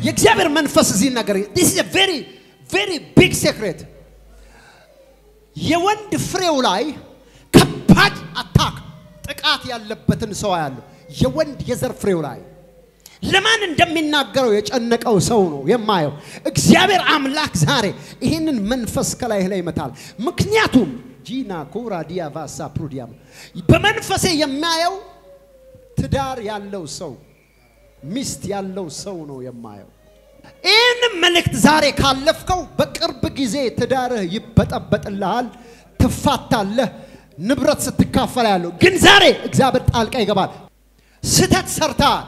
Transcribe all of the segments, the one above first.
የእግዚአብሔር መንፈስ እዚህ ነገር this is a very very big secret የወንድ ፍሬው ላይ ከባድ አታክ ጥቃት ያለበትን ሰው ያለው የወንድ የዘር ፍሬው ላይ ለማን እንደሚናገረው የጨነቀው ሰው ነው የማየው። እግዚአብሔር አምላክ ዛሬ ይህንን መንፈስ ከላይ ላይ ይመታል። ምክንያቱም ጂና ኮራ ዲያቫሳ ፕሩዲያም በመንፈሴ የሚያየው ትዳር ያለው ሰው ሚስት ያለው ሰው ነው የማየው። ይህንም መልእክት ዛሬ ካለፍከው በቅርብ ጊዜ ትዳርህ ይበጠበጥልሃል፣ ትፋታለህ፣ ንብረት ስትካፈል ያለው ግን ዛሬ እግዚአብሔር ጣልቃ ይገባል። ስተት ሰርተሃል።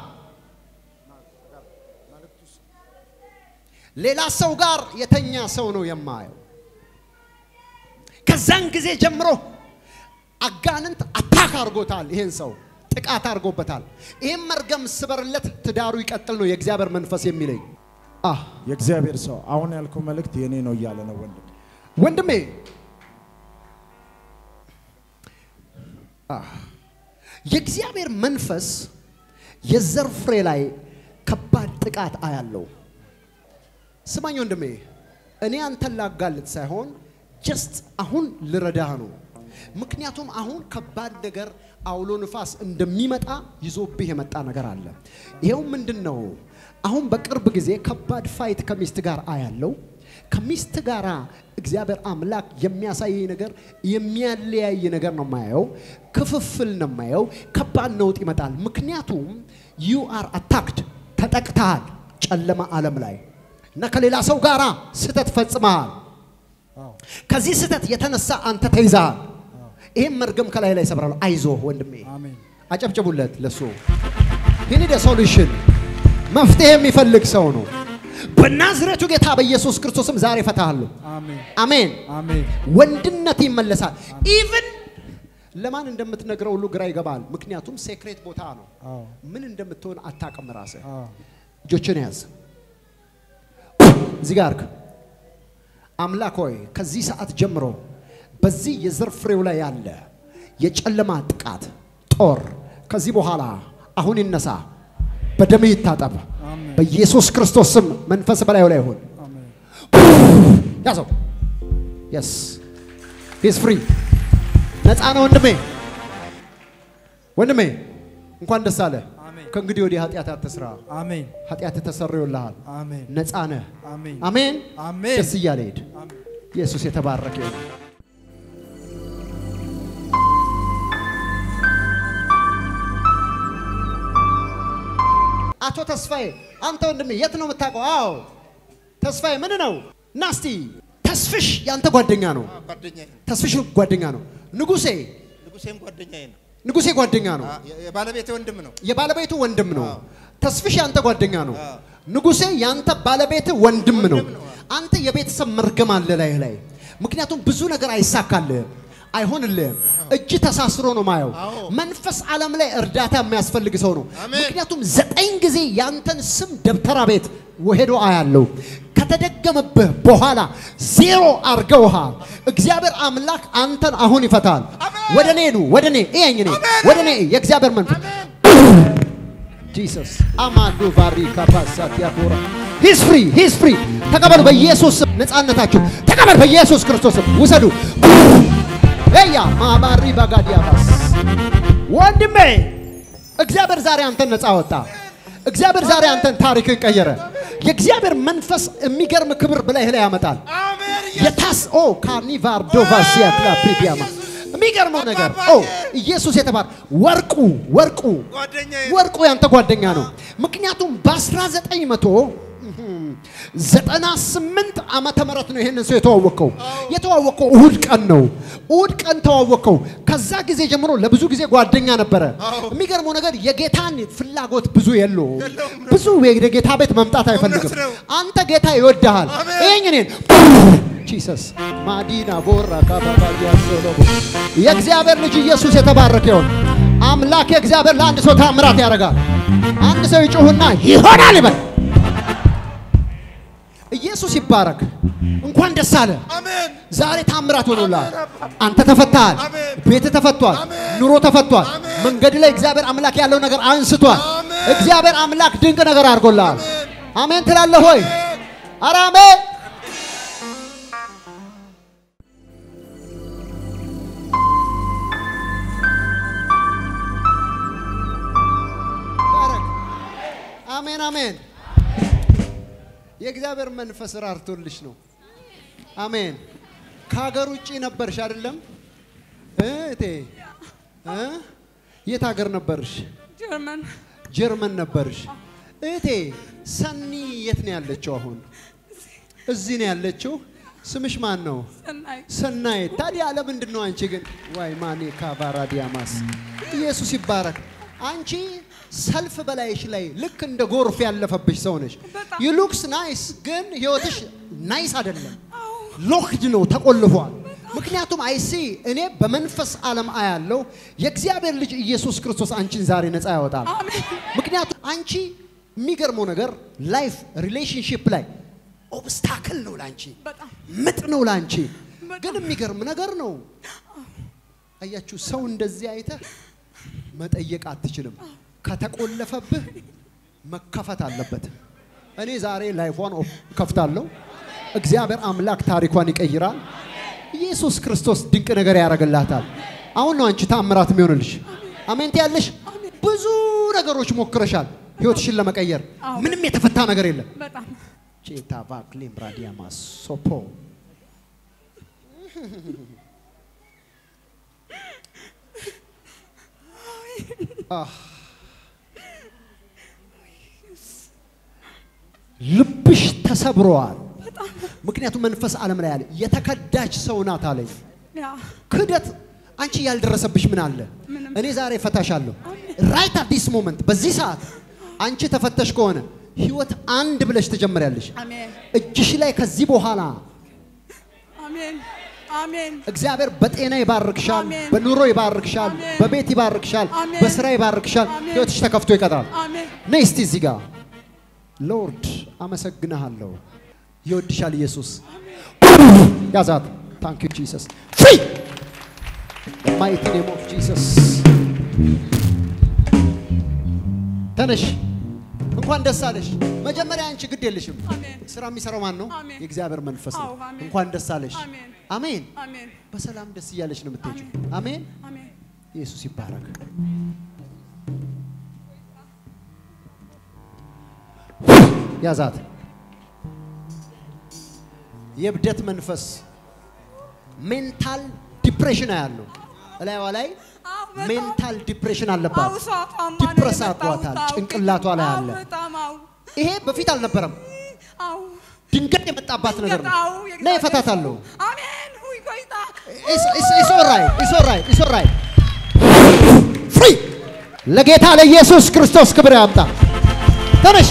ሌላ ሰው ጋር የተኛ ሰው ነው የማየው። ከዛን ጊዜ ጀምሮ አጋንንት አታክ አድርጎታል። ይሄን ሰው ጥቃት አድርጎበታል። ይህም መርገም ስበርለት ትዳሩ ይቀጥል ነው የእግዚአብሔር መንፈስ የሚለኝ። አህ የእግዚአብሔር ሰው አሁን ያልከው መልእክት የኔ ነው እያለ ነው ወንድም። ወንድሜ አህ፣ የእግዚአብሔር መንፈስ የዘር ፍሬ ላይ ከባድ ጥቃት አያለው። ስማኝ ወንድሜ፣ እኔ አንተን ላጋልጥ ሳይሆን ጀስት አሁን ልረዳህ ነው። ምክንያቱም አሁን ከባድ ነገር አውሎ ንፋስ እንደሚመጣ ይዞብህ የመጣ ነገር አለ። ይኸው ምንድን ነው? አሁን በቅርብ ጊዜ ከባድ ፋይት ከሚስት ጋር አያለው። ከሚስት ጋር እግዚአብሔር አምላክ የሚያሳየኝ ነገር የሚያለያይ ነገር ነው የማየው። ክፍፍል ነው የማየው። ከባድ ነውጥ ይመጣል። ምክንያቱም ዩ አር አታክድ ተጠቅተሃል፣ ጨለማ ዓለም ላይ እና ከሌላ ሰው ጋር ስህተት ፈጽመሃል። ከዚህ ስህተት የተነሳ አንተ ተይዘሃል። ይህም መርገም ከላይ ላይ ሰብራለሁ። አይዞህ ወንድሜ፣ አሜን። አጨብጭቡለት ለሱ ሂኒደ ሶሉሽን መፍትሄ የሚፈልግ ሰው ነው። በናዝሬቱ ጌታ በኢየሱስ ክርስቶስም ዛሬ እፈታሃለሁ። አሜን። አሜን። አሜን። ወንድነት ይመለሳል። ኢቭን ለማን እንደምትነግረው ሁሉ ግራ ይገባል። ምክንያቱም ሴክሬት ቦታ ነው። አዎ። ምን እንደምትሆን አታውቅም ራስህ። አዎ። እጆችን ያዝ። እዚህ ጋር አምላክ ሆይ ከዚህ ሰዓት ጀምሮ በዚህ የዘር ፍሬው ላይ ያለ የጨለማ ጥቃት ጦር ከዚህ በኋላ አሁን ይነሳ፣ በደምህ ይታጠብ። አሜን። በኢየሱስ ክርስቶስ ስም መንፈስ በላዩ ላይ ይሁን። አሜን። ያዘው። የስ ሂስ ፍሪ ነፃ ነው ወንድሜ። ወንድሜ እንኳን ደስ አለ። አሜን። ከእንግዲህ ወዲህ ኃጢአት አትስራ። አሜን። ኃጢአት ተሰርዮልሃል። አሜን። ነፃ ነህ። አሜን። አሜን። አሜን። ደስ እያለ ሂድ። አሜን። ኢየሱስ የተባረከ ይሁን። አቶ ተስፋዬ አንተ ወንድሜ የት ነው የምታውቀው? አዎ ተስፋዬ ምን ነው? ናስቲ ተስፍሽ ያንተ ጓደኛ ነው። ጓደኛዬ ነው። ተስፍሽ ጓደኛ ነው። ንጉሴ ንጉሴም ጓደኛዬ ነው። ንጉሴ ጓደኛ ነው። አ- የ- የባለቤቴ ወንድም ነው። የባለቤቱ ወንድም ነው። አዎ። ተስፍሽ ያንተ ጓደኛ ነው። አዎ። ንጉሴ ያንተ ባለቤት ወንድም ነው። ወንድም ነው። አንተ የቤተሰብ መርገም አለ ላይ ላይ ምክንያቱም ብዙ ነገር አይሳካልህም፣ አይሆንልህም። እጅ ተሳስሮ ነው ማየው። አዎ። መንፈስ ዓለም ላይ እርዳታ የሚያስፈልግ ሰው ነው። አሜን። ምክንያቱም ዘጠኝ ጊዜ ያንተን ስም ደብተራ ቤት ሄዶ አያለው። ከተደገመብህ በኋላ ዜሮ አርገውሃል። እግዚአብሔር አምላክ አንተን አሁን ይፈታል። ወደ እኔ ኑ፣ ወደ እኔ እየኝ እኔ ወደ እኔ የእግዚአብሔር መንፈስ ጂሰስ አማዶ ባሪ ካፓሳት ያቦራ ሂስ ፍሪ ሂስ ፍሪ ተቀበሉ። በኢየሱስ ስም ነፃነታችሁ ተቀበል። በኢየሱስ ክርስቶስ ስም ውሰዱ። ያ ማባሪ ባጋዲያባስ ወንድሜ እግዚአብሔር ዛሬ አንተን ነፃ ወጣ። እግዚአብሔር ዛሬ አንተን ታሪክን ቀየረ። የእግዚአብሔር መንፈስ የሚገርም ክብር በላይህ ላይ ያመጣል። አሜን። የታስ ኦ ካርኒቫር ዶቫሲያ ክላፕሪዲያማ የሚገርመው ነገር ኦ ኢየሱስ የተባረ ወርቁ ወርቁ ጓደኛዬ ነው። ወርቁ ያንተ ጓደኛ ነው። ምክንያቱም በ1998 ዓመተ ምህረት ነው ይሄንን ሰው የተዋወቀው። የተዋወቀው እሁድ ቀን ነው። እሁድ ቀን ተዋወቀው። ከዛ ጊዜ ጀምሮ ለብዙ ጊዜ ጓደኛ ነበረ። የሚገርመው ነገር የጌታን ፍላጎት ብዙ የለውም። ብዙ ወደ ጌታ ቤት መምጣት አይፈልግም። እውነት ነው። አንተ ጌታ ይወድሃል። አሜን። ይሄኝ እኔን ጂሰስ ማዲና ቦራ ካባባያ ሶሎሞ የእግዚአብሔር ልጅ ኢየሱስ የተባረከ ይሁን። አምላክ የእግዚአብሔር ለአንድ ሰው ታምራት ያደርጋል። አንድ ሰው ይጩህና ይሆናል ይበል። ኢየሱስ ይባረክ። እንኳን ደስ አለ። አሜን። ዛሬ ታምራት ሆኖልሃል። አንተ ተፈታሃል። አሜን። ቤት ተፈቷል። አሜን። ኑሮ ተፈቷል። አሜን። መንገድ ላይ እግዚአብሔር አምላክ ያለው ነገር አንስቷል። አሜን። እግዚአብሔር አምላክ ድንቅ ነገር አድርጎልሃል። አሜን። አሜን ትላለህ ሆይ? ኧረ አሜን። ባረክ። አሜን አሜን። የእግዚአብሔር መንፈስ ራርቶልሽ ነው። አሜን። ከሀገር ውጭ ነበርሽ አይደለም እህቴ? እ? የት ሀገር ነበርሽ? ጀርመን ጀርመን ነበርሽ። እህቴ ሰኒ የት ነው ያለችው አሁን? እዚህ ነው ያለችው። ስምሽ ማን ነው? ሰናይ ሰናይት። ታዲያ ለምንድን ነው አንቺ ግን ዋይ ማኔ ካቫራ ዲያማስ ኢየሱስ ይባረክ። አንቺ ሰልፍ በላይሽ ላይ ልክ እንደ ጎርፍ ያለፈብሽ ሰው ነሽ። በጣም። ዩ ሉክስ ናይስ፣ ግን ህይወትሽ ናይስ አይደለም። ሎክድ ነው፣ ተቆልፏል። ምክንያቱም አይሲ እኔ በመንፈስ ዓለም አያለው የእግዚአብሔር ልጅ ኢየሱስ ክርስቶስ አንቺን ዛሬ ነፃ ያወጣል። አሜን ምክንያቱም አንቺ የሚገርመው ነገር ላይፍ ሪሌሽንሽፕ ላይ ኦብስታክል ነው ላንቺ በጣም ምጥ ነው ላንቺ። በጣም። ግን የሚገርም ነገር ነው። አያችሁ፣ ሰው እንደዚህ አይተህ መጠየቅ አትችልም። ከተቆለፈብህ መከፈት አለበት። እኔ ዛሬ ላይፏን ኦፍ- ከፍታለሁ። እግዚአብሔር አምላክ ታሪኳን ይቀይራል። ኢየሱስ ክርስቶስ ድንቅ ነገር ያደርግላታል። አሁን ነው አንቺ ታምራት የሚሆንልሽ። አሜን ትያለሽ። ብዙ ነገሮች ሞክረሻል ህይወትሽን ለመቀየር። አዎ። ምንም የተፈታ ነገር የለም። በጣም ቼታ ቫክሊም ራዲያማ ሶፖ አህ። ልብሽ ተሰብሯል። ምክንያቱም መንፈስ ዓለም ላይ ያለ የተከዳች ሰው ናት አለኝ። ያ ክህደት አንቺ ያልደረሰብሽ ምን አለ? ምንም። እኔ ዛሬ ፈታሻለሁ። ራይት አት ዲስ ሞመንት በዚህ ሰዓት አንቺ ተፈተሽ ከሆነ ህይወት አንድ ብለሽ ትጀምሪያለሽ። አሜን እጅሽ ላይ ከዚህ በኋላ አሜን አሜን እግዚአብሔር በጤና ይባርክሻል፣ አሜን። በኑሮ ይባርክሻል፣ አሜን። በቤት ይባርክሻል፣ አሜን። በስራ ይባርክሻል። አሜን። ህይወትሽ ተከፍቶ ይቀጥላል። አሜን ነይ እስቲ እዚህ ጋር ሎርድ አመሰግንሃለሁ። ይወድሻል ኢየሱስ። ያዛት። ታንክ ዩ ጂሰስ። ፍሪ ማይቲ ኔም ኦፍ ጂሰስ። ተነሽ። እንኳን ደስ አለሽ። መጀመሪያ አንቺ ግድ የለሽም። አሜን ስራ የሚሰራው ማን ነው? አሜን። የእግዚአብሔር መንፈስ ነው። አዎ፣ አሜን። እንኳን ደስ አለሽ። አሜን አሜን። አሜን በሰላም ደስ እያለሽ ነው የምትሄጂው። አሜን። አሜን ኢየሱስ ይባረክ። ያዛት። የእብደት መንፈስ ሜንታል ዲፕሬሽን ያለው እላይዋ ላይ አዎ፣ በጣም። ሜንታል ዲፕሬሽን አለባት። አዎ፣ እሷ ታማ ነው ዲፕረስ የመጣሁት። አድርጓታል። አዎ፣ ጭንቅላቷ ላይ አዎ፣ አለ። በጣም አዎ ይሄ በፊት አልነበረም፣ አዎ ድንገት የመጣባት ነገር ነው። አዎ፣ ነይ የእግዚአብሔር እፈታታለሁ። አሜን ሁይ ቆይታ ኢትስ ኦልራይት ኢትስ ኦልራይት ኢትስ ኦልራይት ፍሪ ለጌታ ለኢየሱስ ክርስቶስ ክብር ያምጣ። ተነሽ።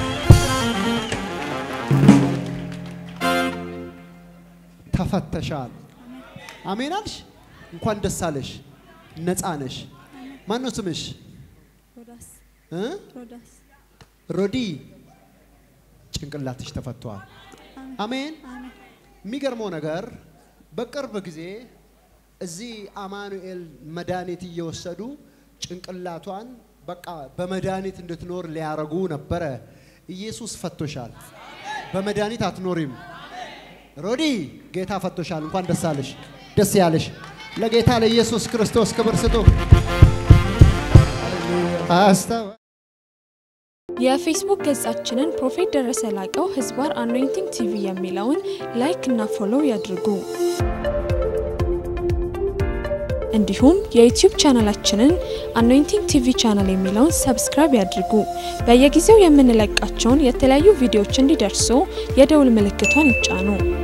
ተፈተሻል። አሜን አልሽ። እንኳን ደስ አለሽ። ነፃ ነሽ። ማን ነው ስምሽ? ሮዳስ እ? ሮዳስ ሮዲ ጭንቅላትሽ ተፈቷል። አሜን። አሜን የሚገርመው ነገር በቅርብ ጊዜ እዚህ አማኑኤል መድኃኒት እየወሰዱ ጭንቅላቷን በቃ በመድኃኒት እንድትኖር ሊያረጉ ነበረ። ኢየሱስ ፈቶሻል። በመድኃኒት አትኖሪም። ሮዲ ጌታ ፈቶሻል። እንኳን ደስ አለሽ፣ ደስ ያለሽ። ለጌታ ለኢየሱስ ክርስቶስ ክብር ስጡ። አስተዋ የፌስቡክ ገጻችንን ፕሮፌት ደረሰ ላቀው ህዝባር አኖይንቲንግ ቲቪ የሚለውን ላይክ እና ፎሎው ያድርጉ። እንዲሁም የዩቲዩብ ቻናላችንን አኖይንቲንግ ቲቪ ቻናል የሚለውን ሰብስክራይብ ያድርጉ። በየጊዜው የምንለቃቸውን የተለያዩ ቪዲዮዎች እንዲደርሱ የደውል ምልክቷን ይጫኑ።